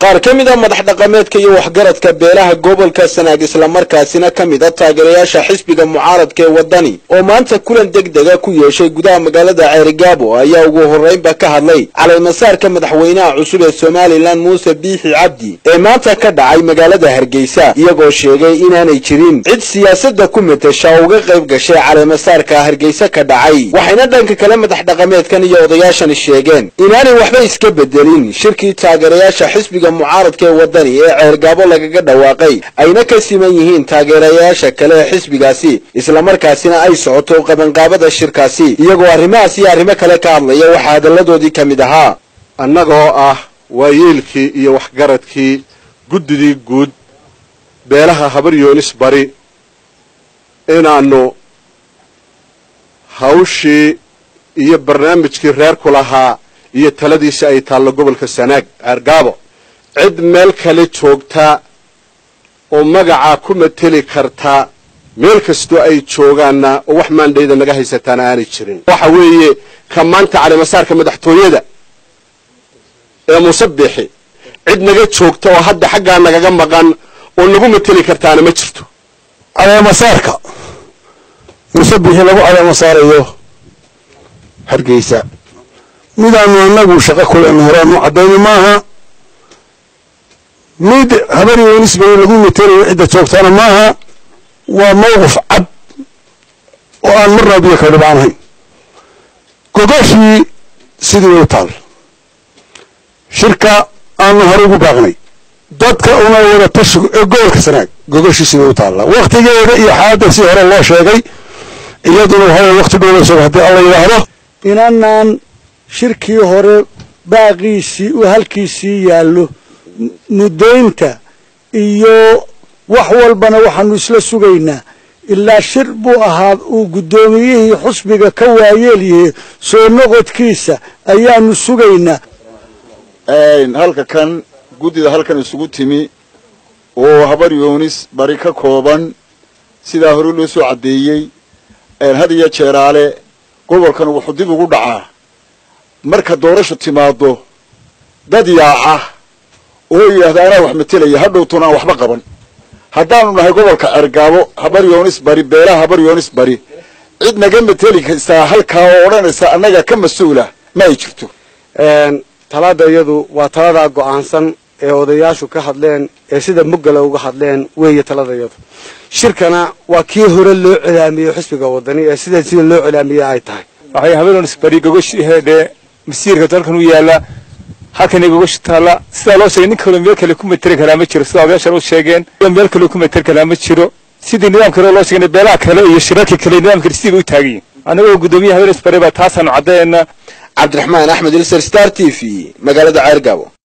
qaar ka mid a madax dhaqameedka iyo waxgaradka beelaha gobolka sanaag islamarkaasina ka mid a taageerayaasha xisbiga mucaaradka ee waddani oo maanta kulan deg dega ku yeeshay gudaha magaalada ceerigaabo ayaa ugu horraynba ka hadlay caleemasaarka madaxweynaha cusub ee somalilan muuse biixi cabdi ee maanta ka dhacay magaalada hargeysa iyagoo sheegay inaanay jirin cid siyaasadda ku metesha oo uga qayb gashay caleemasaarka hargeysa ka dhacay waxayna dhanka kale madax dhaqameedkan iyo odayaashani sheegeen inaanay waxba iska bedelin shirkii taageerayaasha xisbiga mucaaradka ee waddani ee ceergaabo lagaga dhawaaqay ayna ka siman yihiin taageerayaasha kale ee xisbigaasi islamarkaasina ay socoto qabanqaabada shirkaasi iyagoo arrimahaas iyo arrimo kale ka hadlaya waxaa hadalladoodii ka mid ahaa annagoo ah waayeelkii iyo waxgaradkii guddidii guud beelaha habar yoonis bari inaannu hawshii iyo barnaamijkii reerku lahaa iyo taladiisa ay taallo gobolka sanaag ceergaabo cid meel kale joogta oo magacaa ku mateli karta meel kastoo ay joogaanna oo wax maandhayda naga haysataana aanay jirin waxa weeye ka maanta caleemasaarka madaxtooyada ee musabixi cid naga joogta oo hadda xaggaa nagaga maqan oo nagu mateli kartaana ma jirto caleemasaarka musabixi lagu caleemasaarayo hargeysa midaanu annagu shaqo kulen horaan u caddayni maaha mid habar yoonisbay lagu matelayo cidda joogtana maaha waa mawqif cad oo aan marnaa biyo ka dhibaanahayn gogoshii sidii way u taal shirka aanu hore ugu baaqnay dadka una wada tashigu ee gobolka sanaag gogoshii sidii u taalla waktigeeda iyo xaaladda si hore loo sheegay iyaduna hore wakti dhowlayso haddii alla yidhaahdo inanaan shirkii hore baaqiisii u halkiisii yaallo muddaynta iyo wax walbana waxaanu isla sugaynaa ilaa shir buu ahaa uu guddoomiyihii xusbiga ka waayeelyahay soo noqodkiisa ayaanu sugaynaa halka kan guddida halkan isugu timi oo habar yoonis bari ka kooban sidaa hore loo soo caddeeyey had iyo jeeraale gobolkan wuxuu dib ugu dhacaa marka doorashu timaado dad yaaca oo yidhahda anaa wax matelaya hadhowtuna aan waxba qaban haddaanu nahay gobolka cergaabo habar yoonis bari beelaha habar yoonis bari cid naga mateli kaystaa halkaa oo odhanaysa annaga ka mas-uula ma ay jirto talada iyadu waa taladaa go-aansan ee odayaashu ka hadleen ee sida muggala uga hadleen weeye talada iyadu shirkana waa kii hore loo celaamiyey xisbiga wadani ee sida sida loo celaamiyey ay tahay waxay habeenonis bari gogoshi heedhe masiirka dalkan u yaala halkani gogoshi taalla sidaa loo sheegay nin kaloo meel kale ku materi karaa ma jiro sida odayaashan u sheegeen meel kaloo ku materi karaa ma jiro sidii nidaamka hore loo sheegay beelaha kale iyo shirarka kale nidaamka sidii bay u taagan yihin annagoo guddoomiyaha habeenonis bari baa taasaanu caddeena cabdiraxmaan axmed ilser star t v magaalada ceergaabo